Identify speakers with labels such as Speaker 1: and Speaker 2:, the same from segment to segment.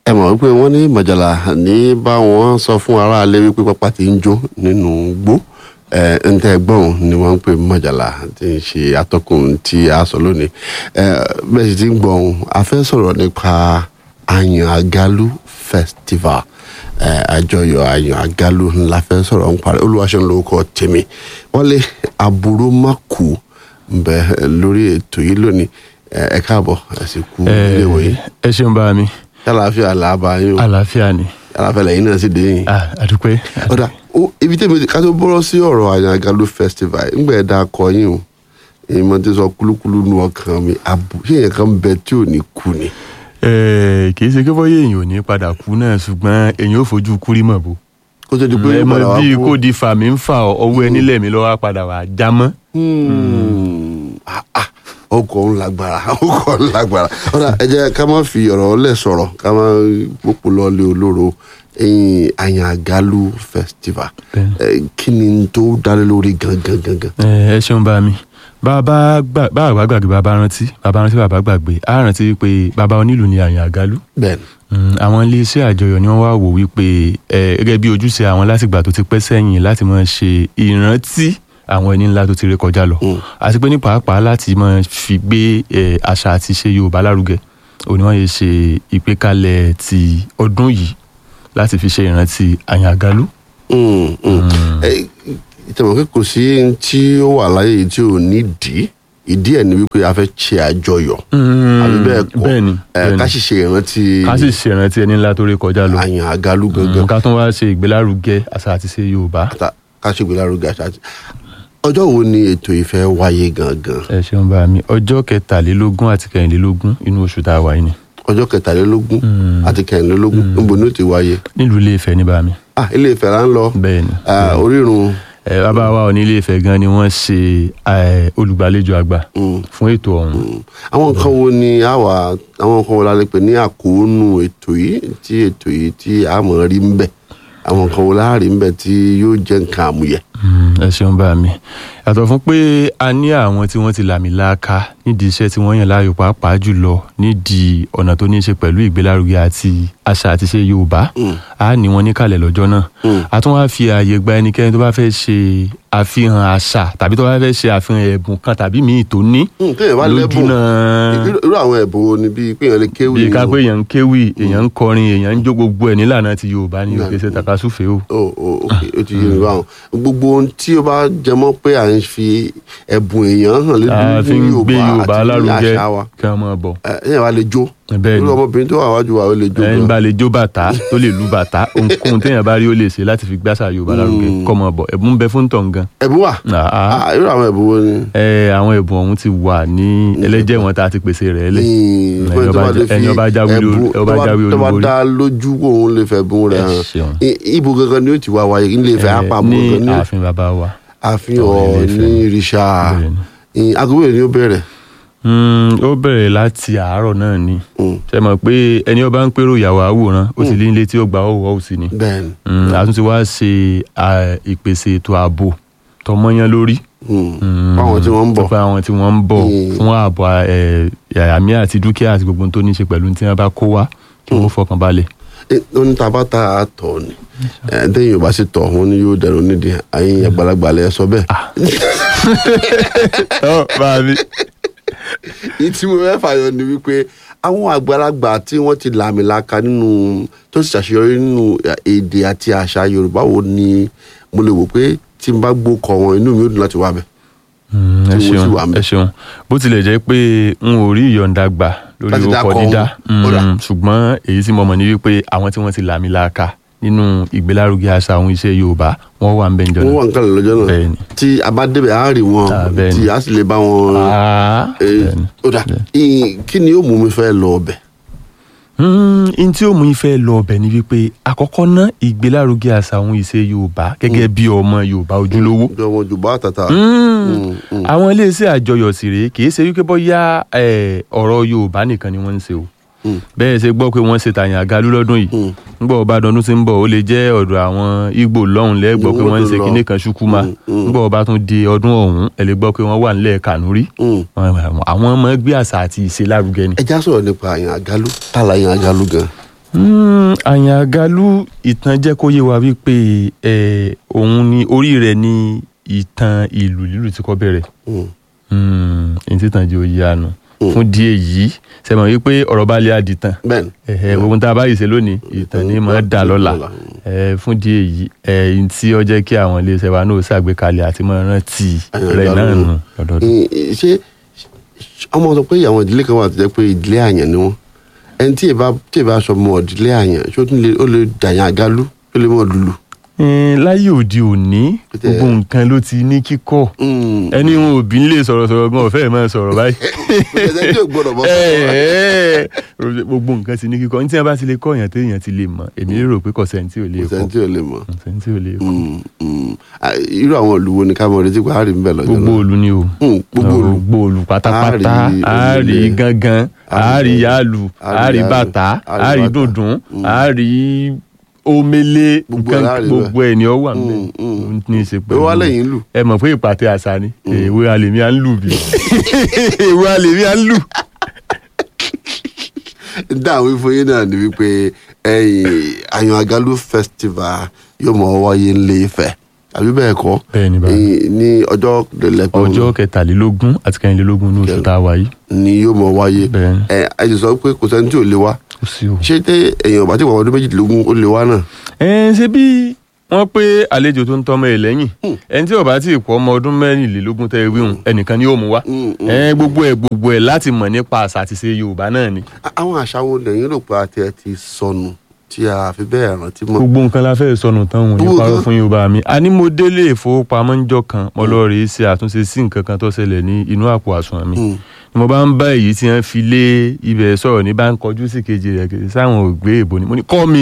Speaker 1: ẹ mọ̀ wípé wọ́n ní mọ̀jàlá ní bá wọn sọ fún aráalé wípé pápá ti ń jó nínú gbó ẹ ń tẹ́ gbọ́n ni wọ́n ń pè mọ̀jàlá tí ń ṣe atọ́kùn tí a sọ lónìí ẹ bẹ́ẹ̀ sì ti ń gbọ́n a fẹ́ sọ̀rọ̀ nípa àyàn àgálù festival ẹ àjọyọ̀ àyàn àgálù ńlá fẹ́ sọ̀rọ̀ ń parí olúwaṣẹ́ lórúkọ tèmi wọlé aburú má kú ń bẹ lórí ètò yìí lónìí ẹ ẹ káàbọ̀ ẹ sì kú ilé ìwòye
Speaker 2: ẹ ṣeun bá mi
Speaker 1: yálàáfíà làbá yín o
Speaker 2: àlàáfíà ni
Speaker 1: yálàáfíà lẹ́yìn náà sì dé yín.
Speaker 2: Ah, àdúpẹ́
Speaker 1: ọ̀dà ó- ibi tẹ́mi ká tó bọ́rọ̀ sí ọ̀rọ̀ àyàngalú festival ńgbà ẹ̀dá akọ yín o ìmọ̀ tí sọ kúlúkúlú nu ọkàn mi àbù ṣé èèyàn kan bẹ tí ò ní kú ni.
Speaker 2: Eh, kì í ṣe kí bọ́yé èèyàn ò ní padà kú náà ṣùgbọ́n èèyàn ò fojú kúrí mọ̀ bó
Speaker 1: kó tó di pé
Speaker 2: ẹ
Speaker 1: ó
Speaker 2: mọ
Speaker 1: padà wá
Speaker 2: bí
Speaker 1: kú.
Speaker 2: kò di fà mí ń fà ọ ọwọ́ ẹni lẹ̀mí lọ́wọ́ á padà wà á já mọ́.
Speaker 1: Hmm. Ah, ah, ọkọ̀ ń lágbára ọkọ̀ ń lágbára ọ̀dà ẹ jẹ́ ká má fi ọ̀rọ̀ lẹ̀ sọ̀rọ̀ ká má pòpò lọ́ọ́lé olóró ẹ̀yìn àyàngalú festival
Speaker 2: Bẹ́ẹ̀ni.
Speaker 1: Eh, kí ni tó dálé lórí gangan gangan.
Speaker 2: Eh, ẹ ṣeun bá mi bàbá gbà- bàbá gbàgbé bàbá rántí bàbá rántí bàbá gbàgbé á rántí pé bàbá onílù ni àyàn àgálù
Speaker 1: bẹ́ẹ̀ni
Speaker 2: Mm, àwọn iléeṣẹ́ àjọyọ̀ ni wọ́n wá wò wípé ẹ gẹ́gẹ́ bí ojúṣe àwọn látìgbà tó ti pẹ́ sẹ́yìn láti máa ṣe ìrántí àwọn ẹni ńlá tó ti ré kọjá lọ
Speaker 1: Mm.
Speaker 2: àti pé ní pàápàá láti máa fi gbé ẹ, àṣà àti ṣe Yorùbá lárugẹ òní wọ́n yẹ ṣe ìgbékalẹ̀ ti ọdún yìí láti fi ṣe ìrántí àyàn àgálù.
Speaker 1: Mm, mm. Eh, ìtẹ̀wọ̀n pé kò sí ohun tí ó wà láyé yìí tí ò ní dì í ìdí ẹ̀ ni wípé a fẹ́ ṣe àjọyọ̀ àbí bẹ́ẹ̀ kọ́
Speaker 2: bẹ́ẹ̀ni
Speaker 1: Eh, ká sì ṣe ìrántí
Speaker 2: ká sì ṣe ìrántí ẹni ńlá tó ré kọjá lọ
Speaker 1: àyàn àgálù
Speaker 2: Mm,
Speaker 1: gangan
Speaker 2: ká tún wá ṣe ìgbélárugẹ àṣà àti ṣe Yorùbá.
Speaker 1: ká ká ṣe ìgbélárugẹ àṣà àti ọjọ́ wo ni ètò ìfẹ́ wáyé gangan
Speaker 2: ẹ ṣeun bá mi ọjọ́ kẹtàlélógún àti kẹrìnlélógún inú oṣù tá a wà yìí ni
Speaker 1: ọjọ́ kẹtàlélógún
Speaker 2: Mm.
Speaker 1: àti kẹrìnlélógún níbo ni ó ti wáyé
Speaker 2: nílùú ilé Ifẹ̀ ní bá mi
Speaker 1: ah ilé Ifẹ̀ là ń lọ
Speaker 2: bẹ́ẹ̀ ni
Speaker 1: Ah, orírun
Speaker 2: ẹ bàbá wa ò ní ilé Ifẹ̀ gan ni wọ́n ṣe ẹ, olùgbàlejò àgbà
Speaker 1: mm,
Speaker 2: fún ètò ọ̀hún
Speaker 1: mm. àwọn nǹkan wo ni a wà àwọn nǹkan wo la lè pè ní àkóónú ètò yìí tí ètò yìí tí a mọ̀ rí ń bẹ̀ àwọn nǹkan wo la rí ń bẹ̀ tí yóò jẹ́ nǹkan àmúyẹ.
Speaker 2: Mm, ẹ ṣeun bá mi yàtọ̀ fún pé a ní àwọn tí wọ́n ti làmì láàka nídìí iṣẹ́ tí wọ́n yàn láàyò pàápàá jùlọ nídìí ọ̀nà tó ní í ṣe pẹ̀lú ìgbélárugẹ àti àṣà àti ṣe Yorùbá
Speaker 1: Mm.
Speaker 2: a ní wọn níkàlẹ̀ lọ́jọ́ náà
Speaker 1: Mm.
Speaker 2: a tún wá fi ààyè gba ẹnikẹ́ni tó bá fẹ́ ṣe àfihàn àṣà tàbí tó bá fẹ́ ṣe àfihàn ẹ̀bùn kan tàbí míì tó ní
Speaker 1: Mm, téèyàn bá
Speaker 2: lójú
Speaker 1: lẹ́bùn
Speaker 2: náà
Speaker 1: irú irú àwọn ẹ̀bùn wo ni bíi pé èèyàn lè kéwì
Speaker 2: bí ká
Speaker 1: o.
Speaker 2: pé èèyàn ń kéwì èèyàn ń kọrin èèyàn ń jó gbogbo ẹ̀ nílànà ti Yorùbá ní
Speaker 1: Nílànà.
Speaker 2: òkè ṣe takasúfè o.
Speaker 1: o o ok o ti yé mi báwọn gbogbo ohun tí o bá jẹmọ́ pé à ń fi ẹ̀bùn èèyàn hàn
Speaker 2: a fi ń gbé Yorùbá
Speaker 1: àti ní
Speaker 2: lárugẹ
Speaker 1: àṣà wa
Speaker 2: kí wọ́n máa bọ̀.
Speaker 1: ẹ ẹ̀yàn wa lè jó
Speaker 2: bẹ́ẹ̀
Speaker 1: irú
Speaker 2: ni
Speaker 1: ọmọbìnrin tó wà wájú wa ó lè jó
Speaker 2: ẹni
Speaker 1: gan.
Speaker 2: bá lè jó bàtà tó lè lu bàtà ohunkóhun téèyàn bá rí ó lè ṣe láti fi gbàṣà Yorùbá lárugẹ
Speaker 1: Mm.
Speaker 2: kọ́ máa bọ̀ ẹ̀bùn ń bẹ fún tọ̀ gan.
Speaker 1: ẹ̀bùn wà
Speaker 2: Àá.
Speaker 1: Ah, irú àwọn ẹ̀bùn wo ni.
Speaker 2: ẹ àwọn ẹ̀bùn ọ̀hún ti wà ní ẹlẹ́jẹ̀ wọn tá a ti pèsè rẹ̀ lẹ̀.
Speaker 1: Ní-
Speaker 2: ẹni
Speaker 1: pé tó
Speaker 2: ọba
Speaker 1: bá lè
Speaker 2: jẹ-
Speaker 1: fi
Speaker 2: ẹni ọba jáwé olú-
Speaker 1: ẹ̀bùn-
Speaker 2: ọba
Speaker 1: tó bá-
Speaker 2: jáwé
Speaker 1: tó bá
Speaker 2: olúborí.
Speaker 1: dá lójú kó òun lè fẹ́ bùn rẹ̀
Speaker 2: Ẹ
Speaker 1: hàn
Speaker 2: ṣeun.
Speaker 1: I- ibo gangan ni ó ti wá wáyé ilé Ifẹ̀
Speaker 2: Ẹ,
Speaker 1: àpapọ̀
Speaker 2: ní
Speaker 1: gangan ní
Speaker 2: ààfin bàbá wa.
Speaker 1: àfihàn
Speaker 2: Ọ̀rẹ́ Ilé-Ifẹ̀.
Speaker 1: ní ìrìṣà
Speaker 2: Bẹ́ẹ̀ ni.
Speaker 1: agogo ni ó bẹ̀rẹ̀.
Speaker 2: Mm, ó bẹ̀rẹ̀ láti àárọ̀ náà ni
Speaker 1: Mm,
Speaker 2: ṣe mọ̀ pé ẹni ọba ń pérò ìyàwó àwòrán ó sì lé nílé tí ó gba ọwọ́ òsì ni
Speaker 1: bẹ́ẹ̀ni.
Speaker 2: Mm, a tún ti wá ṣe à, ìpèsè ètò ààbò tọmọyán lórí
Speaker 1: Mm.
Speaker 2: Mm,
Speaker 1: fáwọn tí wọ́n ń bọ̀.
Speaker 2: fún àwọn tí wọ́n ń bọ̀
Speaker 1: Mm.
Speaker 2: fún ààbò ẹ, àmì àti dúkìá àti gbogbo ohun tó ní í ṣe pẹ̀lú tí wọ́n bá kó wá kí wọ́n fọkàn balẹ̀.
Speaker 1: ó ní tabata àtọ̀ ni ẹ̀ tẹ́yìn ò bá sì tọ̀ wọn ni yóò dẹ̀rù nídìí àyìn àgbàlagbà lẹ sọ bẹ́ẹ̀.
Speaker 2: ọ bá mi.
Speaker 1: èyí tí mo fẹ́ fàyọ ni wípé àwọn àgbàlagbà tí wọ́n ti làmìlaka nínú tó sì ṣàṣeyọrí nínú èdè àti àṣà Yorùbá wo ni mo lè wò pé tí n bá gbókọ̀ wọn inú mi ó dùn láti wá bẹ̀.
Speaker 2: Mm, ẹ
Speaker 1: Tí mo sì
Speaker 2: ṣeun
Speaker 1: wà ń bẹ̀.
Speaker 2: ẹ ṣeun bó tilẹ̀ jẹ́ pé n ò rí ìyọ̀ǹda gbà lórí
Speaker 1: Láti
Speaker 2: orúkọ
Speaker 1: dákọ̀
Speaker 2: dídá
Speaker 1: wọn. Ó dà.
Speaker 2: Mm, ṣùgbọ́n èyí tí mo mọ̀ ní wípé àwọn tí wọ́n ti làmì laaka nínú ìgbélárugẹ àṣà àwọn iṣẹ́ Yorùbá wọ́n wà ń bẹ̀ ń jọ
Speaker 1: wọ́n wà nǹkan lọ́jọ́ náà
Speaker 2: Bẹ́ẹ̀ni.
Speaker 1: tí a bá débẹ̀ á rí wọn
Speaker 2: Ah, bẹ́ẹ̀ni.
Speaker 1: tí a sì lè bá wọn.
Speaker 2: Ah,
Speaker 1: Eh,
Speaker 2: bẹ́ẹ̀ni.
Speaker 1: ó dà ì- kí ni ó mú mi fẹ́ lọ ọbẹ̀.
Speaker 2: Mm, n tí ó mú ìfẹ́ lọ ọbẹ̀ ni wípé àkọ́kọ́ ná ìgbélárugẹ àṣà àwọn iṣẹ́ Yorùbá gẹ́gẹ́ bí ọmọ Yorùbá ojúlówó
Speaker 1: bí ọmọ Yorùbá àtàtà.
Speaker 2: Mm.
Speaker 1: Mm, mm.
Speaker 2: àwọn iléeṣẹ́ àjọyọ̀ sì rèé kì í ṣe wípé bóyá eh, ọ̀rọ̀ Yorùbá nìkan ni wọ́n ń ṣe o
Speaker 1: Mm.
Speaker 2: bẹ́ẹ̀ ṣe gbọ́ pé wọ́n ṣe tàyàn àgálú lọ́dún yìí
Speaker 1: Mm.
Speaker 2: ńgbọ́ ọba dọdún tí ń bọ̀ ó lè jẹ́ ọ̀dọ̀ àwọn Ìgbò lọ́hùn lẹ́gbọ́ pé
Speaker 1: Mm,
Speaker 2: wọ́n ń ṣe
Speaker 1: lọ.
Speaker 2: kinní kan ṣúkúmá
Speaker 1: Mm, mm.
Speaker 2: ńgbọ́ ọba tún di ọdún ọ̀hún ẹ lè gbọ́ pé wọ́n wà nílẹ̀ Kànúrí
Speaker 1: Mm.
Speaker 2: àwọn ọmọ gbé àṣà àti ìṣe lárugẹ ni.
Speaker 1: ẹ já sọ̀rọ̀ nípa àyàn àgálù tààlà àyàn àgálù gan.
Speaker 2: Mm, àyàngalú ìtàn jẹ́ kó yé wa wípé ẹ̀, òun ni orí rẹ̀ ni ìtàn ìlú lílù tí kò bẹ̀rẹ̀
Speaker 1: Mm.
Speaker 2: èyí tí tàn jẹ́ òye àná fún díẹ̀ yìí sẹ́mọ̀ wípé ọ̀rọ̀ bá lé àdìtàn
Speaker 1: bẹ́ẹ̀ni
Speaker 2: ẹ̀hẹ̀ gbogbo tá a bá yìí ṣe lónìí ìtàn ni mọ̀ ẹ́ dà lọ́la
Speaker 1: Lọ́la.
Speaker 2: ẹ̀, fún díẹ̀ yìí ẹ̀yìn tí ó jẹ́ kí àwọn iléeṣẹ́ wa náà ṣàgbékalẹ̀ àti mọ̀ rántí rẹ̀ náà nù lọ́dọọdún.
Speaker 1: Mm, ṣé ọmọ sọ pé àwọn ìdílé kan wà tó jẹ́ pé ìdílé àyàn ni wọ́n ẹni tí ìbá tí ìbá sọ mọ ìdílé àyàn ṣó tún lè ó lè dàyàn àgálù ó lè mọ lulu.
Speaker 2: Ẹ̀n, láyé òde òní
Speaker 1: Pété-
Speaker 2: gbogbo nǹkan ló ti ní kíkọ́
Speaker 1: Mm.
Speaker 2: ẹni wọn òbí ń lè sọ̀rọ̀ sọ̀rọ̀ gan ọ̀fẹ́ máa sọ̀rọ̀ báyìí.
Speaker 1: ẹsẹ̀ tí ò gbọdọ̀ bọ́
Speaker 2: Ẹ̀, ẹ̀, gbogbo nǹkan ti ní kíkọ́ ní tí wọ́n bá ti lè kọ́ èèyàn téèyàn ti lè mọ̀ èmi rò pé kò sẹ́ni tí ò lè
Speaker 1: kò
Speaker 2: kọ́
Speaker 1: sẹ́ni tí ò lè mọ̀.
Speaker 2: kò sẹ́ni tí ò lè kọ́
Speaker 1: Mm, mm. Ah, irú àwọn ìlú wo ni ká mọ retí pé a rí ń bẹ̀ lọ́jọ́
Speaker 2: gbogbo
Speaker 1: náà.
Speaker 2: olú ni o
Speaker 1: Mm, gbogbo ìlú.
Speaker 2: gbogbo olú pátápátá
Speaker 1: A rí
Speaker 2: a rí
Speaker 1: onílé,
Speaker 2: gángan a rí yálù
Speaker 1: a
Speaker 2: a
Speaker 1: rí
Speaker 2: rí
Speaker 1: yálù,
Speaker 2: bàtà
Speaker 1: a rí
Speaker 2: a rí
Speaker 1: bàtà.
Speaker 2: dùndún
Speaker 1: Mm.
Speaker 2: a rí omele
Speaker 1: Gbogbo ẹ̀ la
Speaker 2: nǹkan
Speaker 1: rí
Speaker 2: gbogbo ẹ̀ ni ó wà
Speaker 1: Mm,
Speaker 2: ńbẹ̀
Speaker 1: mm.
Speaker 2: ó ní í ṣe
Speaker 1: pé wọ́n á lẹ́yìn lù.
Speaker 2: ẹ mọ̀ pé ìpàtẹ àṣà ni èwe alèmí à ń lù bí èwe alèmí à ń lù.
Speaker 1: dáhùn ìfọyín náà ni wípé ẹ̀yìn àyàn àgálù festival yóò mọ wáyé ńlẹ̀ Ifẹ̀ àbí bẹ́ẹ̀ kọ́
Speaker 2: bẹ́ẹ̀ ni báyìí
Speaker 1: Ẹ̀yìn ní ọjọ́ lẹ́pẹ́
Speaker 2: ọjọ́ kẹtàlélógún àti kẹrìnlélógún ní oṣù tá a wà yìí
Speaker 1: ni yóò mọ wáyé
Speaker 2: bẹ́ẹ̀ ni
Speaker 1: ẹ ẹ ti sọ pé kò sẹ́ni tí ò lè wá
Speaker 2: kò sí o.
Speaker 1: ṣé tẹ èèyàn bá ti wà ọdún méjìdínlógún ó lè wá náà.
Speaker 2: ẹ ṣe bí wọ́n pé àlejò tó ń tọ́mọ ẹ̀ lẹ́yìn
Speaker 1: Hmm.
Speaker 2: ẹni tí ó bá tí ì pọ̀ ọmọ ọdún mẹ́rìnlélógún tẹ́ ẹ wíhun ẹnìkan ni yóò mú wá
Speaker 1: Mm, mm.
Speaker 2: ẹ gbogbo ẹ gbogbo ẹ láti mọ̀ nípa àṣà àti ṣe Yorùbá náà ni
Speaker 1: A- àwọn àṣà wo lẹ́yìn rò pé àti ẹ ti sọnù tí a fi bẹ́ẹ̀ rántí mọ́.
Speaker 2: gbogbo nǹkan la fẹ́ sọnù tán òun ní
Speaker 1: Gbogbo
Speaker 2: parọ́
Speaker 1: nǹkan?
Speaker 2: fún Yorùbá mi a ní mo délé ìfowópamọ́ ńjọ́ kan mo lọ rèé ṣe àtúnṣe sí nǹkan kan tó ṣẹlẹ̀ ní inú àpò àsùnwọ̀n mi
Speaker 1: Mm.
Speaker 2: ni mo bá ń bá èyí tí wọ́n fi lé ibẹ̀ sọ̀rọ̀ ní bá ń kọjú sí kejì rẹ̀ kejì sáwọn ògbé èbò ni mo ní kọ́ mi.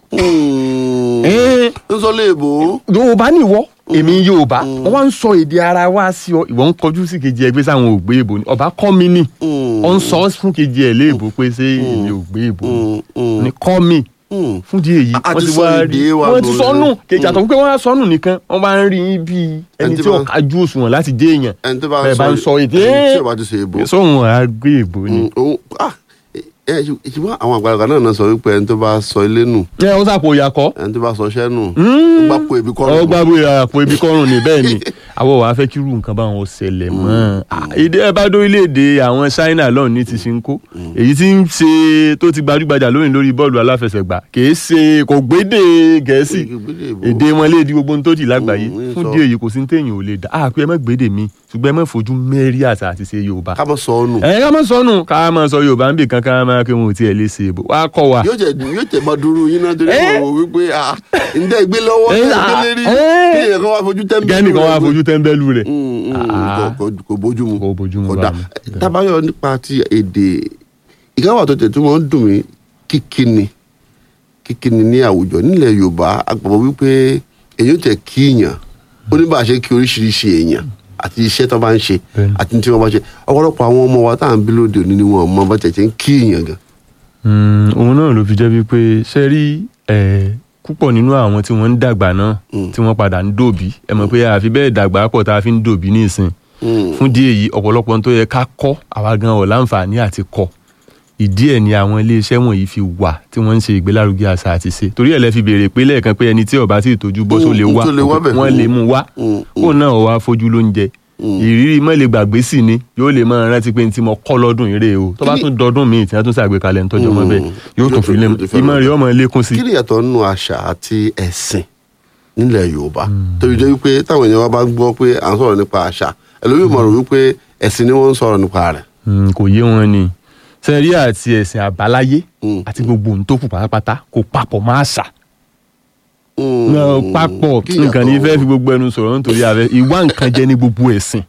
Speaker 1: Mm.
Speaker 2: ẹ́ẹ́
Speaker 1: ń sọ léèbó.
Speaker 2: yorùbá ni ìwọ èmi yorùbá wọn wá ń sọ èdè ara wa sí ọ ìwọ ń kọjú sí kejì ẹgbẹ́ sáwọn ògbé èbò ni ọba kọ́ mi ni
Speaker 1: Mm.
Speaker 2: ọ ń sọ fún kejì ẹ léèbò pé ṣé èmi ògbé èbò ni
Speaker 1: Mm, mm,
Speaker 2: ni kọ́ mi
Speaker 1: mm.
Speaker 2: fún di èyí
Speaker 1: A
Speaker 2: wọ́n
Speaker 1: ti
Speaker 2: ti
Speaker 1: sọ
Speaker 2: wá
Speaker 1: èdè
Speaker 2: rí
Speaker 1: wa
Speaker 2: wọ́n ti
Speaker 1: nù
Speaker 2: sọnù
Speaker 1: rẹ̀.
Speaker 2: kejì àtọ̀ pé wọ́n á sọnù nìkan wọ́n bá ń rí i bí ẹni
Speaker 1: Ẹni tí
Speaker 2: tí ó
Speaker 1: bá-
Speaker 2: kájú òṣùwọ̀n láti dé èèyàn
Speaker 1: ẹni tó bá
Speaker 2: bẹ́ẹ̀ bá ń sọ èdè
Speaker 1: ẹni tí ò bá ti sọ èèbó.
Speaker 2: sóhun àgbé èbò ni.
Speaker 1: Mm, òun- ah, ẹ ẹ ṣùgbọ́n àwọn àgbàlagbà náà náà sọ wípé ẹni tó bá sọ ilé nù
Speaker 2: ẹ ó sàpò ìyàkọ́
Speaker 1: ẹni tó bá sọ iṣẹ́ nù ó gbà pé ibi kọ́
Speaker 2: ọ gbàgbé àpò ibi kọrùn ní bẹ́ẹ̀ ni àwọn wàá fẹ́ kí irú nǹkan báwọn ṣẹlẹ̀ mọ́ Ah, èdè ẹ bá dórílẹ̀-èdè àwọn China lọ́run ní ti ṣe ń kó èyí tí ń ṣe tó ti gbajúgbajà lónìí lórí bọ́ọ̀lù aláfẹsẹ̀gbá kìí ṣe kò gbédè gẹ̀ẹ́sì èdè wọn lè di gbogbo ohun tó di lágbàáyé
Speaker 1: Mm,
Speaker 2: fún
Speaker 1: sọ.
Speaker 2: díẹ̀ yìí kò sí ní téèyàn ò lè dá a pé ẹ má gbédè mi ṣùgbọ́n ẹ má fojú mẹ́rí àṣà àti ṣe Yorùbá
Speaker 1: ká mọ̀ sọ ọ́ nù
Speaker 2: ẹ ká má sọnù ká má sọ Yorùbá ń bì kan ká má kí wọn ò tiẹ̀ lè ṣe èbò wá kọ́ wa.
Speaker 1: yóò jẹ yóò jẹ máa dúró yín náà torí
Speaker 2: Eh?
Speaker 1: wọn wò wípé ah ǹdẹ́ ìgbé lọ́wọ́
Speaker 2: Eh,
Speaker 1: ǹdẹ́ ìgbé
Speaker 2: ah,
Speaker 1: lérí
Speaker 2: eh.
Speaker 1: kí èèyàn kan wá fojú tẹ́ńbẹ́lú
Speaker 2: gẹ́nìkan wá
Speaker 1: rẹ̀
Speaker 2: fojú tẹ́ńbẹ́lú rẹ̀
Speaker 1: Mm, mm,
Speaker 2: Ah.
Speaker 1: kò- kò- kò bójú mu
Speaker 2: Kò bójú mu
Speaker 1: kò
Speaker 2: bá
Speaker 1: dá
Speaker 2: mi.
Speaker 1: tábàyọ nípa ti èdè ìkáwà tó tẹ̀ tó máa ń dùn mí kíkíni kíkíni ní àwùjọ nílẹ̀ Yorùbá àgbàgbọ́ wípé èyí ò tẹ̀ kíyàn ó ní bá a ṣe kí oríṣiríṣi èèyàn àti iṣẹ́ tó bá ń ṣe
Speaker 2: Bẹ́ẹ̀ni.
Speaker 1: àti tí wọ́n bá ṣe ọ̀pọ̀lọpọ̀ àwọn ọmọ wa tá à ń bí lóde òní ni wọn mọ bá tẹ̀ ṣe ń kíyàn gan.
Speaker 2: Mm, òun náà ló fi jẹ́ wípé ṣe rí ẹ̀, púpọ̀ nínú àwọn tí wọ́n ń dàgbà náà
Speaker 1: Mm.
Speaker 2: tí wọ́n padà ń dòbí ẹ mọ̀ pé àfi bẹ́ẹ̀ dàgbà pọ̀ tá a fi ń dòbí nísìn
Speaker 1: Mm.
Speaker 2: fún díẹ̀ yìí ọ̀pọ̀lọpọ̀ ohun tó yẹ ká kọ́ àwa gan ọ̀ láǹfààní àti kọ́ ìdí ẹ̀ ni àwọn iléeṣẹ́ wọ̀nyí fi wà tí wọ́n ń ṣe ìgbélárugẹ àṣà àti ṣe torí ẹ̀ lẹ́ fi béèrè pé lẹ́ẹ̀kan pé ẹni tí ó bá tí ì tójú bọ́ só lè
Speaker 1: Mm,
Speaker 2: wá
Speaker 1: tó lè wá bẹ̀.
Speaker 2: wọ́n lè mú wá
Speaker 1: Mm,
Speaker 2: kó náà wá fojú lóúnjẹ
Speaker 1: Mm.
Speaker 2: ìrírí mọ́ lè gbàgbé sí ni yóò lè máa rántí pé ní tí mo kọ́ lọ́dún ìrè o tó bá
Speaker 1: Kí ni-
Speaker 2: tún dọdún míì tí wọ́n tún ṣàgbékalẹ̀ ń tọ́jú ọmọ
Speaker 1: Mm.
Speaker 2: bẹ́ẹ̀ yóò tún fi lé
Speaker 1: Yóò tún fẹ́
Speaker 2: ìmọ̀
Speaker 1: lọ.
Speaker 2: rẹ̀ ọmọ lékún sí
Speaker 1: kí ni ìyàtọ̀ nínú àṣà àti ẹ̀sìn nílẹ̀ yorùbá torí jẹ́ wípé táwọn èèyàn wa bá gbọ́ pé à ń sọ̀rọ̀ nípa àṣà ẹlòmíì mọ̀ rò wípé ẹ̀sìn ni wọ́n ń sọ̀rọ̀ nípa rẹ̀.
Speaker 2: Mm, kò yé wọn ni sẹ́rí àti ẹ̀sìn àbáláyé
Speaker 1: Mm.
Speaker 2: àti gbogbo ohun tó kù pátápátá kò papọ̀ máa ṣà
Speaker 1: Mm.
Speaker 2: náà papọ̀
Speaker 1: Kí
Speaker 2: nǹkan ní
Speaker 1: ìyàtọ̀-
Speaker 2: fẹ́ fi gbogbo ẹnu sọ̀rọ̀ nítorí àfẹ́ ìwà nǹkan jẹ́ ní gbogbo ẹ̀sìn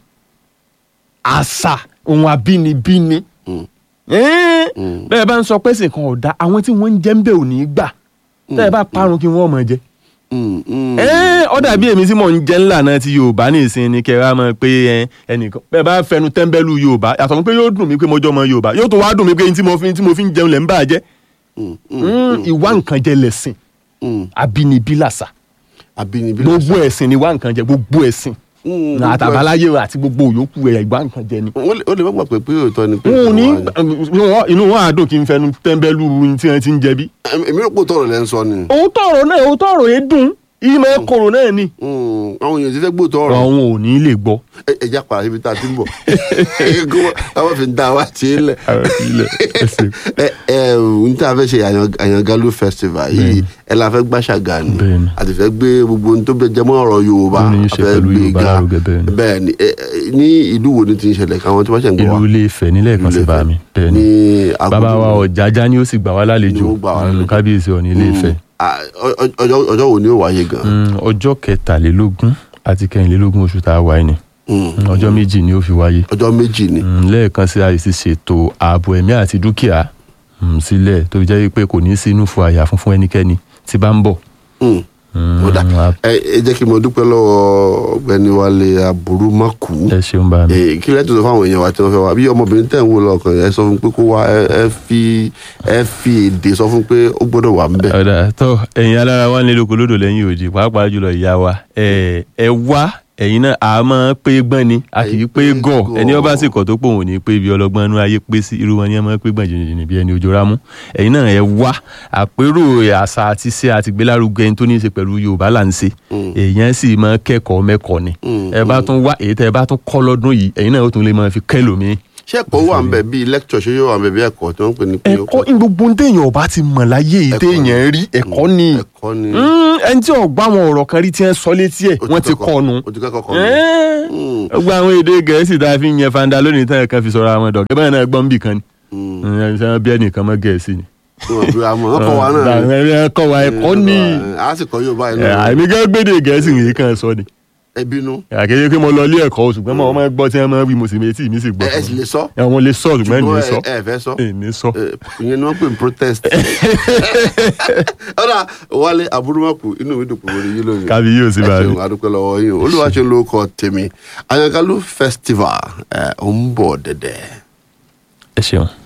Speaker 2: àṣà ohun abínibí ni
Speaker 1: Mm.
Speaker 2: Ẹ́n,
Speaker 1: Mm.
Speaker 2: bẹ́ẹ̀ bá ń sọ pé ẹ̀sìn kan ò da àwọn tí wọ́n ń jẹ́ ń bẹ̀ ò ní í gbà tẹ́ ẹ bá parun kí wọ́n mọ̀ jẹ́
Speaker 1: Mm, mm.
Speaker 2: ẹ́n, ó dàbí èmi tí mò ń jẹ́ ńlá náà ti Yorùbá ní ìsìn ni kẹ́ ẹ wá mọ̀ pé ẹ, ẹnìkan bẹ́ẹ̀ bá fẹnu tẹ́ńbẹ́lú Yorùbá yàtọ̀ fún pé yóò dùn mí pé mo jọ ọmọ Yorùbá yóò tó wá dùn mí pé tí mo fi tí mo fi ń jẹun lẹ̀ ń bà á jẹ́
Speaker 1: Mm, mm,
Speaker 2: Mm, ìwà nǹkan jẹ́ lẹ̀sìn
Speaker 1: mm.
Speaker 2: abínibí làṣà
Speaker 1: àbínibí
Speaker 2: gbogbo ẹ̀sìn ni ìwà nǹkan jẹ́ gbogbo ẹ̀sìn
Speaker 1: Mm,
Speaker 2: àtàbáláyé àti gbogbo òyòkù ẹ̀ ìgbà nǹkan jẹ ni.
Speaker 1: ó lè ó lè má gbà pé pé òótọ́ ni pé
Speaker 2: wọn ò ní
Speaker 1: wà
Speaker 2: inú wọn àdó kí n fẹnu tẹ́ńbẹ́lú ohun tí wọ́n ti ń jẹ bí.
Speaker 1: Èmi- èmi rò pé òótọ́ ọ̀rọ̀ lẹ́ ń sọ ni
Speaker 2: òótọ́ ọ̀rọ̀ náà òótọ́ ọ̀rọ̀ yẹn dùn ìmọ̀ kòrò náà ni.
Speaker 1: Mm, àwọn èèyàn ti fẹ́ gbóòótọ́ ọ̀rọ̀
Speaker 2: àwọn ò ní lè gbọ́.
Speaker 1: Ẹ- ẹ já padà síbi tá a ti ń bọ̀ kó àwọn fi ń da wa tí ń lẹ̀ ẹ ẹ n tí a fẹ́ ṣe Àyàn- Àyàngalú festival yìí ẹ la fẹ́ gbàṣàgà ni
Speaker 2: Bẹ́ẹ̀ni.
Speaker 1: a ti fẹ́ gbé gbogbo ohun tó bẹ jẹmọ́ ọ̀rọ̀ Yorùbá
Speaker 2: Tó ní í
Speaker 1: a
Speaker 2: ṣe
Speaker 1: fẹ́
Speaker 2: pẹ̀lú
Speaker 1: gbé
Speaker 2: Yorùbá
Speaker 1: ga
Speaker 2: lárugẹ, bẹ́ẹ̀ni.
Speaker 1: bẹ́ẹ̀ni ẹ, ẹ, ní ìlú wo ni ti ń ṣẹlẹ̀ káwọn tí wọ́n ṣẹ̀ ń gbọ́ wa
Speaker 2: ìlú ilé Ifẹ̀ nílẹ̀ kan sí bá mi bẹ́ẹ̀ ni
Speaker 1: ní
Speaker 2: bàbá wa
Speaker 1: Agodo.
Speaker 2: Ọ̀jájá ni ó sì gbà wá lálejò
Speaker 1: Ni ó gbà wá
Speaker 2: Mm,
Speaker 1: lálejò.
Speaker 2: kábíyèsí Ọọ̀ni ilé Ifẹ̀
Speaker 1: Ah, ọ- ọ- ọjọ́ ọjọ́ wo ni ó wáyé gan
Speaker 2: Mm, ọjọ́ kẹtàlélógún àti kẹrìnlélógún oṣù tá a wà yìí ni
Speaker 1: Mm.
Speaker 2: Mm, ọjọ́ méjì ni ó fi wáyé
Speaker 1: ọjọ́ méjì ni
Speaker 2: Mm, lẹ́ẹ̀kan sí àìsí ṣètò ààbò ẹ̀mí àti dúkìá mm, sílẹ̀ tó fi jẹ́ pé kò ní sí inú fún àyà fún fún ẹnikẹ́ni tí bá ń bọ̀.
Speaker 1: Mm.
Speaker 2: Mm,
Speaker 1: Ó dà.
Speaker 2: a-
Speaker 1: ẹ ẹ jẹ́ kí n mọ dúpẹ́ lọ́wọ́ ọ̀gbẹ́ni Wálé Aburúmákù
Speaker 2: ẹ ṣeun bá mi.
Speaker 1: Eh, kí lẹ́tọ̀ sọ fáwọn èèyàn wa tí wọ́n fẹ́ wá bí ọmọbìnrin tẹ̀ ń wò lọ́kàn ẹ sọ fún pé kó wá ẹ ẹ fi ẹ fi èdè sọ fún pé ó gbọ́dọ̀ wà ńbẹ̀.
Speaker 2: ọ̀dà tó ẹ̀yin alára wa nílò kó lódò lẹ́yìn òdì pàápàá jùlọ ìyá wa ẹ ẹ wá ẹ̀yin náà a máa pé gbọ́n ni a kì í pé gọ̀ ẹni ọba sì kọ̀ tó pò wọ́n ní pé ibi ọlọ́gbọ́n inú ayé pé sí irú wọn ni ẹ máa pé gbọ̀n jìnnìjìnnì bí ẹni ojú rámú ẹ̀yin náà ẹ wá àpérò àṣà àti ṣe àti gbélárugẹ ẹni tó ní í ṣe pẹ̀lú Yorùbá là ń ṣe èèyàn sì máa kẹ́kọ̀ọ́ mẹ́kọ̀ọ́ ni ẹ bá tún wá èyí tẹ́ ẹ bá tún kọ́ lọ́dún yìí ẹ̀yin náà ó tún lè máa fi kẹ́lòmíì
Speaker 1: ṣé ẹ̀kọ́ wà ńbẹ̀ bíi lecture ṣé yóò wà ńbẹ̀ bíi ẹ̀kọ́ tí wọ́n ń pè ní pé
Speaker 2: ẹ̀kọ́ ní gbogbo ohun téèyàn ọba ti mọ̀ láyé yìí
Speaker 1: Ẹ̀kọ́ ni.
Speaker 2: téèyàn rí ẹ̀kọ́ ni
Speaker 1: ẹ̀kọ́ ni
Speaker 2: Mm, ẹni tí ọgbà àwọn ọ̀rọ̀ kan rí tí wọ́n sọ létí ẹ̀ wọ́n ti kọ́ nu.
Speaker 1: o ti kẹ́kọ̀ọ́ kọ́ nu. Mm.
Speaker 2: gbogbo àwọn èdè gẹ̀ẹ́sì tá a fi ń yẹn fanda lónìí tán kan fi sọ̀rọ̀ àwọn dọ̀gẹ́ báyìí náà gbọ́n bì kan ni.
Speaker 1: Mm.
Speaker 2: ṣé wọ́n bí ẹnìkan mọ́ gẹ̀ẹ́sì ni.
Speaker 1: Wọ́n bí wa mọ̀ wọ́n kọ́ wa náà ni.
Speaker 2: ẹ̀kọ́ wa ẹ̀kọ́ ni.
Speaker 1: a sì kọ́ Yorùbá inú
Speaker 2: Ẹ̀, àmì gẹ́gẹ́ gbédè gẹ̀ẹ́sì yìí kan sọ ni.
Speaker 1: ẹ bínú
Speaker 2: àkéyé pé mo lọ ilé ẹ̀kọ́ ṣùgbọ́n mo máa ń gbọ́ tí wọ́n máa ń wí mo sì méjì mi sì gbọ́.
Speaker 1: ẹ ẹ sì lè sọ
Speaker 2: ẹ̀ wọ́n lè sọ ṣùgbọ́n ẹ̀ ní sọ.
Speaker 1: ẹ ẹ fẹ́ sọ
Speaker 2: ẹ̀ ní sọ.
Speaker 1: Eh, ìyẹn ni wọ́n pè ní protest. ọ̀dà Wálé Aburúmákù inú mi dùn pé mo rí yín lónìí.
Speaker 2: kábí yóò sì
Speaker 1: ẹ
Speaker 2: bá rí.
Speaker 1: ṣeun adúpẹ́ lọ́wọ́ yín o olúwaṣẹ́ ló kọ tèmi Àyàngalú festival ẹ̀ ń bọ̀ dẹ̀dẹ̀.
Speaker 2: ẹ ṣeun.